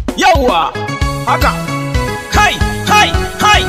yawwa haka kai kai kai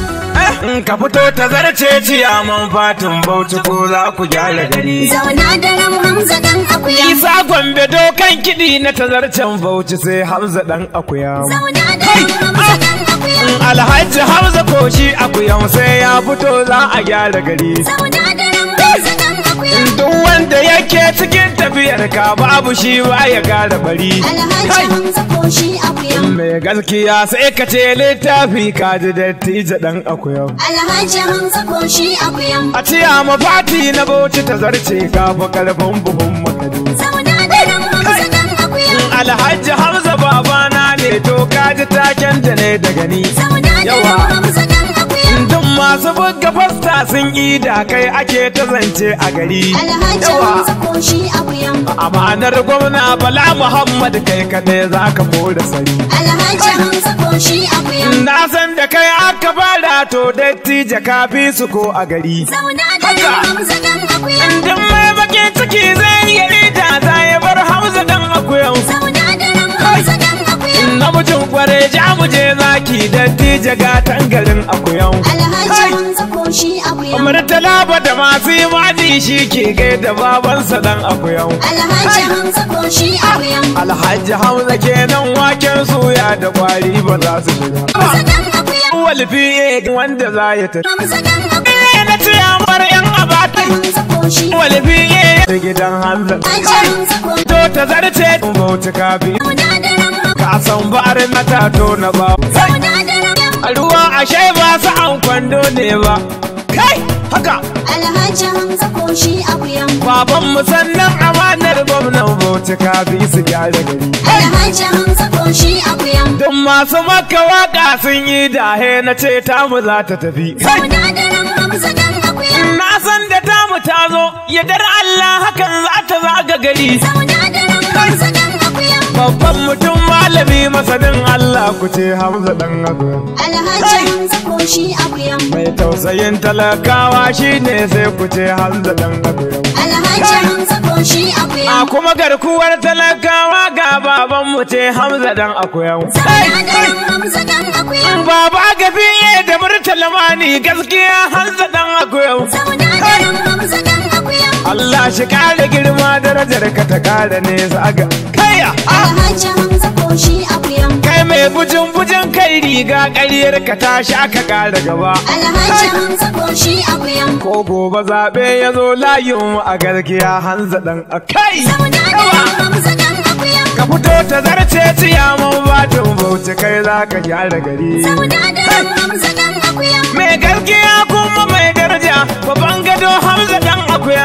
in ka fito ta zarce ciyaman fatin bauchi ko za ku gyara gari Zauna da ram Hamza dan akuya. isa gombe dokan kiɗi na tazarcen bauchi sai hamza dan akuya Zauna da ram Hamza dan akuya. alhaji hamza koshi akuyan sai ya fito za a gyara gari Zauna da ram Hamza dan akuya. duk wanda yake cikin tafiyar ka babu shi ba ya gara bari Alhaji Kai! Hamza ko shi akuya. mai gaskiya sai ka ce littafi ka ji dattijo dan akuyan Alhaji Hamza ko shi akuya. a ciya mafati na bauchi ta zarce ka fi karfin buhun makadu Zauna da ram Hamza dan akuya. alhaji hamza babana ne to ka ji taken da ne daga ni Zauna da Yawa. ram Hamza dan akuya. duk masu buga fasta sun yi da kai ake ta zance a gari Alhaji Hamza ko shi akuya. amanar gwamna bala muhammad kai kadai za ka da sari Alhaji Hamza ko shi akuya. na san da kai aka fara to dattijo ka fi su ko a gari Zauna da ram Hamza dan akuya. Duk mai bakin ciki zai yi rita za ya bar hamza dan akuyan Zauna da ram Hamza dan akuya. namijin kware ja mu je zaki dattijo ga tangarin akuyan Alhaji Hamza ko shi akuya. murtala ba da masu imani shi ke gaida babansa dan akuyan Alhaji Hamza ko shi akuya. alhaji hamza kenan waken suya da kwari ba za su shiga Hamza dan akuya. walfi wanda za ya tafi Hamza dan akuya. na ciyamar yan abata Hamza ko shi. walfi da gidan hamza Alhaji Hamza ko to ta zarce bauta kafi Zauna da ram ka san ba'ar na tato na ba Zauna da ram a ruwa ashe ba su an kwando ne ba kai haka Alhaji Hamza ko shi akuya. baban mu sannan amanar gwamnan bauchi ka bi su gyara gari Alhaji Hamza ko shi akuya. duk masu maka waka sun yi dahe na ce tamu za ta tafi kai Zauna da ram Hamza dan akuya. na san da tamu ta zo yadar Allah hakan za ta zaga gari Zauna da ram Hamza dan akuya. babban mutum malami masanin Allah ku ce Hamza dan abu Alhaji Hamza ko shi akuya. mai tausayin talakawa shine sai ku ce Hamza dan abu Alhaji Hamza ko shi akuya. A kuma garkuwar talakawa ga baban mu ce Hamza dan akuyan. Zauna da ram Hamza dan akuya. Baba gafiye da murtalamani gaskiya Hamza dan akuyan. Zauna da ram Hamza dan akuya. Allah shi kare girma darajar ka ta kare nesa ga kaya. Alhaji Hamza ko shi akuya. Kai mai bujin bujin kai riga ƙaryar ka ta sha ka kare gaba. Alhaji Hamza ko shi akuya. Ko gobe zaɓe ya zo layin mu a gaskiya Hamza dan akai. Zauna da ram Hamza dan akuya. Ka fito ta zarce ciyaman batun bauchi kai za ka gyara gari. Zauna da ram Hamza dan akuya. mai gaskiya kuma mai daraja babban gado hamza dan akuya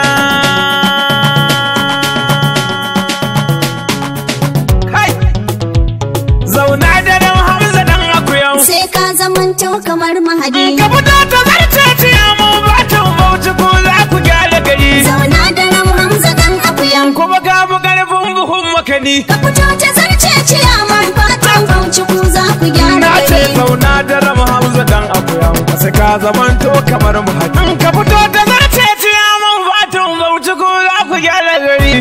kai zauna da dan hamza dan akuya Sai ka zamanto kamar mahadi. ka fito ta zarce ciya mu batun bauchi ko za ku gyara gari Zauna da ram Hamza dan akuya. kuma ka fi karfin buhun makani Ka fito ta zarce ciyaman fatan bauchi ku za ku gyara na ce gari. zauna da ram hamza dan akuya sai ka zamanto kamar muhaddi ka fito ta zarce ciya mu batun bauchi ko za ku gyara gari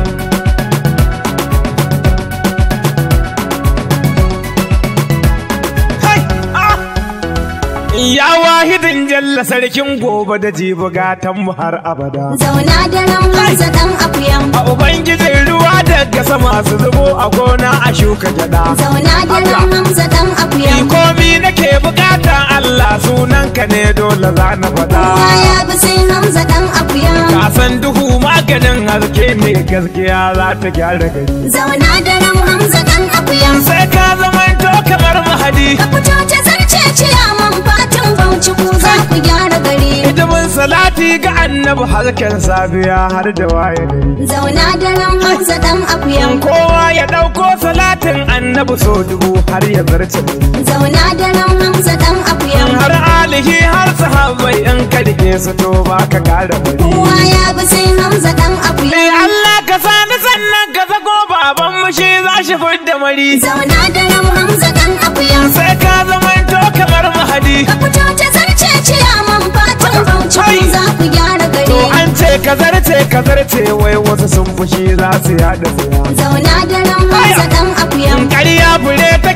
Kai! Ah! Ya wahidin jalla sarkin gobe da jibi gatan mu har abada. Zauna da ram Hamza dan akuya. A Ubangijin ruwa daga sama su zubo a gona a shuka gyada. Zauna da ram Hamza dan akuya. Ni komi nake bukata Allah sunanka ne dole za na faɗa. Kaya bi sai Hamza dan akuya. Ka san duhu maganin haske ne gaskiya za ta gyara gari. Zauna da ram Hamza dan akuya. Sai ka zamanto kamar mahadi. Ka fito ta zarce ciyaman fatan bauchi ku za ku gyara gari. Hidimin salati ga annabi harken safiya har da waye gari. Zauna da ram Hamza dan akuya. Kowa ya ɗauko salatin annabi so dubu har ya zarce gari. Zauna da ram Hamza dan akuya. har alihi har sahabbai in ka rike su to ba ka kara bari Kowa ya bi sai Hamza dan akuya. Eh Allah ka sani sannan ka zago baban mu shi za shi fidda mari Zauna da ram Hamza dan akuya. sai ka zamanto kamar mahadi Ka fito ta zarce ciyaman fatan bauchi ku za ku gyara to gari. an ce ka zarce ka zarce wai wasu sun fushi za su yada siya Zauna da ran Hamza dan akuya. ƙarya fure ta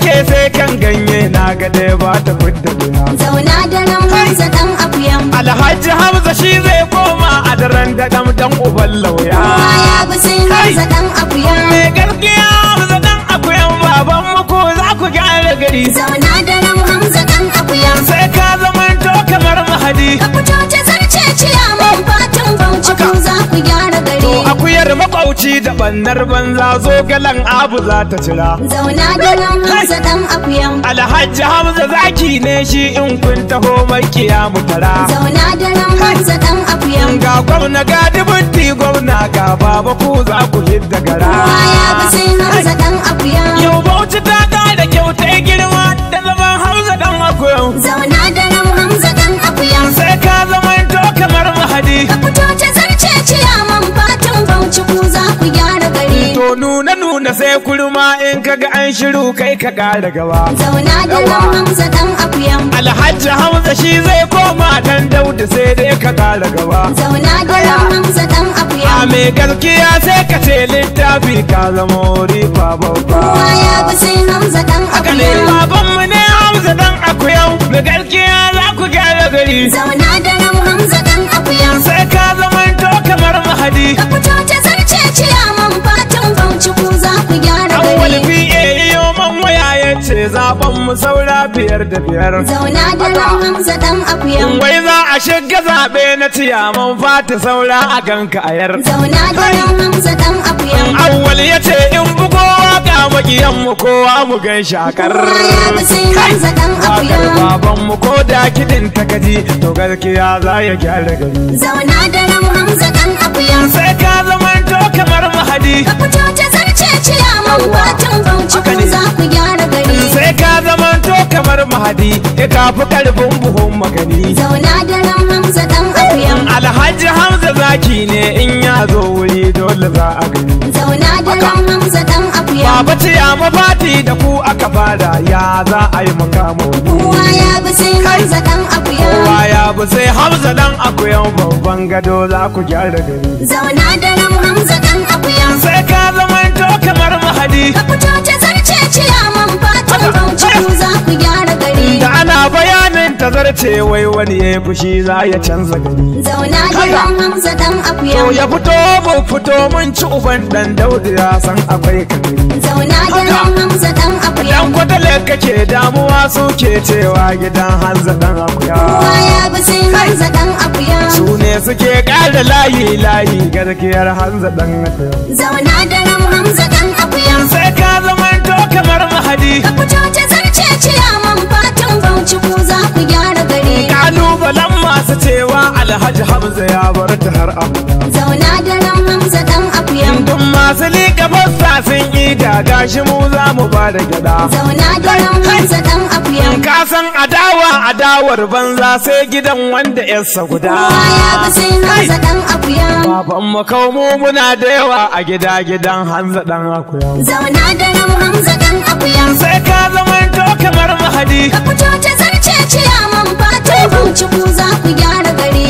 ga dai ba ta fidda wuya Zauna da nan Hamza dan akuyan. alhaji hamza shi zai koma a daren da dam dan uban lauya Kowa ya bi sai Hamza dan akuyan. mai gaskiya hamza dan akuyan baban muku za ku gyara gari Zauna da nan Hamza dan akuyan. sai ka zamanto kamar mahadi Ka fito ta zarce ciyaman fatan bauchi ku za ku gyara to gari. akuyar makwauci da bannar banza zo galan abu za ta cira Zauna da nan Hamza dan akuyan. alhaji hamza zaki ne shi in kun taho makiya mu tara Zauna da nan Hamza dan akuyan. ga gwamna ga dubunti gwamna ga baba ku za ku hidda gara Kowa ya bi sai Hamza dan akuyan. yau bauchi ta da kyauta girma da zaman hamza dan akuyan Zauna da nan Hamza dan akuyan. sai ka zamanto kamar mahadi Ka fito ta zarce ciyaman fatan bauchi ku za ku gyara gari. to nuna nuna sai kurma in kaga an shiru kai ka kara gaba Zauna da nan Hamza dan akuyan. alhaji hamza shi zai koma dan dauda sai dai ka kara gaba Zauna da nan Hamza dan a akuyan. mai gaskiya sai ka ce littafi ka zama rifa babba Kowa ya bi sai Hamza dan haka ne akuyan. babanmu ne hamza dan akuyau mai gaskiya za ku gyara gari Zauna da nan Hamza dan akuyan. sai ka zamanto kamar mahadi Ka fito ta zarce ciyaman fatan bauchi ku za ku gyara awwal gari. fiye yiyo man waya ya ce zaben mu saura biyar da biyar Zauna da nan Hamza dan akuyan. wai za a shiga zaɓe na ciyaman fata saura a ganka a yar Zauna da nan Hamza dan akuyan. awwal ya ce in bugo waka makiyan mu kowa mu gan shakar Kowa ya bi sai Hamza dan akuyan. baban mu ko da kidin ta gaji to gaskiya za ya gyara gari Zauna da nan Hamza dan akuyan. sai ka zamanto kamar mahadi Ka fito ta zarce ciyaman fatan bauchi Haka ku ne. za ku gyara gari. sai ka zamanto kamar mahadi ya kafi karfin buhun magani Zauna da nan Hamza dan akuyan. alhaji hamza zaki ne in ya zo wuri dole za a gani Zauna da nan Hamza dan akuyan. baba ce ya mafati da ku aka fara ya za a yi makamo Kowa ya bi sai Hamza dan akuyan. kowa ya bi sai hamza dan akuyan babban gado za ku gyara gari Zauna da nan Hamza dan akuyan. sai ka zamanto kamar mahadi Ka fito ta zarce ciyaman fatan bauchi ku za ku gyara gari. da ana bayanin tazarce wai wani ya yi fushi za ya canza gari Zauna da Haka. nan Hamza dan to akuyan. ya fito mu fito mun ci uban dan daudu ya san akwai kadari Zauna da Haka. nan Hamza dan Dan akuyan. kwadale kake damuwa suke cewa gidan hanza dan akuya. Kowa ya bi sai Hamza dan akuyan. Su ne suke ƙara layi layi garkiyar hanza dan akuya. Zauna da nan Hamza dan akuyan. Sai ka zamanto kamar mahadi. Ka fito ta zarce ciyaman fatan bauchi ku za ku gyara gari. Kalubalen masu cewa Alhaji Hamza ya bar ta har abada. Zauna da nan Hamza dan akuyan. Duk masu liƙa fassa sun yi da gashi mu za mu ba da gyada. Zauna da nan Hamza dan akuyan. Ka san adawa adawar banza sai gidan wanda yarsa guda. Kowa ya bi sai Hamza dan akuyan. Baban mu kaumu muna da yawa a gida gidan hanza dan akuya. Zauna da nan Hamza dan akuyan. sai ka zamanto kamar mahadi Ka fito ta zarce ciyaman fatan bauchi ku za ku gyara gari.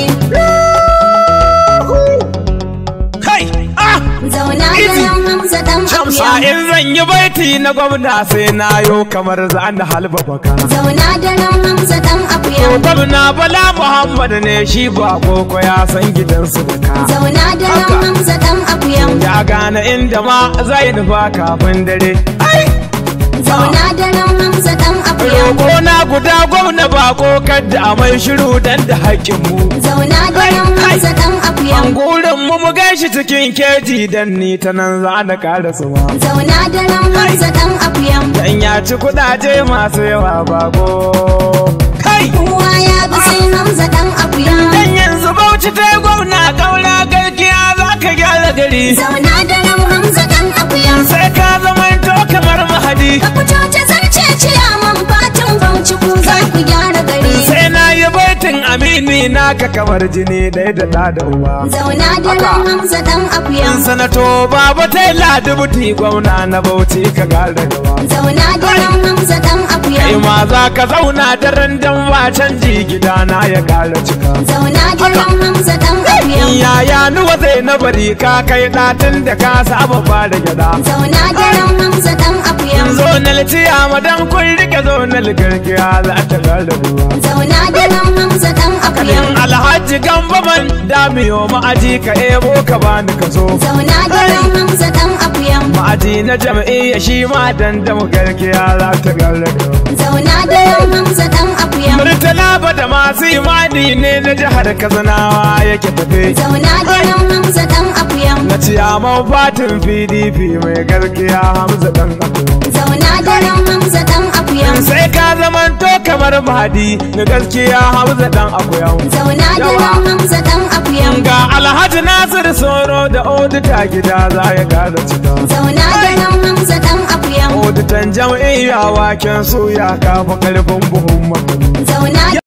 kai ah Zauna da Easy. nan Hamza dan Shamsa akuyan. in zan yi baiti na gwamna sai na yo kamar za na halba baka Zauna da nan Hamza dan akuyan. gwamna bala muhammad ne shi ba koko ya san gidansu da ka Zauna da nan Haka. Hamza dan akuyan. ya gane inda ma zai nufa kafin dare ai Zauna da nan Hamza dan akuyan. roƙo na guda gwamna ba kokar da a mai shiru dan da haƙƙin mu Zauna da nan Hamza dan akuyan. an gurin mu mu gaishe cikin keji dan ni ta nan za na ƙara suma Zauna da nan Hamza dan akuyan. Dan ya ci kudaje masu yawa bago. Kai! Kowa ya bi sai Hamza dan akuyan. Dan yanzu bauchi ta yi gwamna kaura garkiya za ka gyara gari. Zauna da nan Hamza dan akuyan. Sai ka zamanto kamar mahadi. Ka fito ta zarce ciyaman fatan bauchi ku za ku gyara gari. Sai na yi baitin amini naka kamar jini ɗaya da ɗa da uba. Zauna da Haka. nan Hamza dan akuyan. Sanato baba ta yi ladubuti gwamna na bauchi ka gara gaba. Zauna da nan Hamza dan Kai akuyan. ma za ka zauna daren dan ba canji gidana ya ƙara cika. Zauna da nan Hamza dan akuyan. Yaya nuwa zai na bari ka kai ɗatin da ka saba ba da gyada. Zauna da nan Hamza dan akuyan. Zo na litiya madan kun rike zonal garkiya za ta galabuwa Zauna da nan Hamza dan akuya. alhaji gambaman damiyo ma'aji ka ebo ka bani ka zo Zauna da nan Hamza dan akuya. ma'aji na jam'iyya shi ma dandamu garkiya za ta galabuwa Zauna da nan Hamza dan akuya. Murtala ba da masu imani ne na jihar Katsinawa yake tafe. Zauna da nan Hamza dan akuya. Na ciyaman fatin PDP mai garkiya Hamza dan akuya. Zauna da nan Hamza dan akuya. Sai ka zamanto kamar Mahadi na gaskiya Hamza dan akuya. Zauna da nan Hamza dan akuya. Ga Alhaji Nasir Soro da Odita gida za ya gaza cika. Zauna da nan Hamza dan akuya. Oditan jam'iyya waken suya kafa karfin buhun makani. Zauna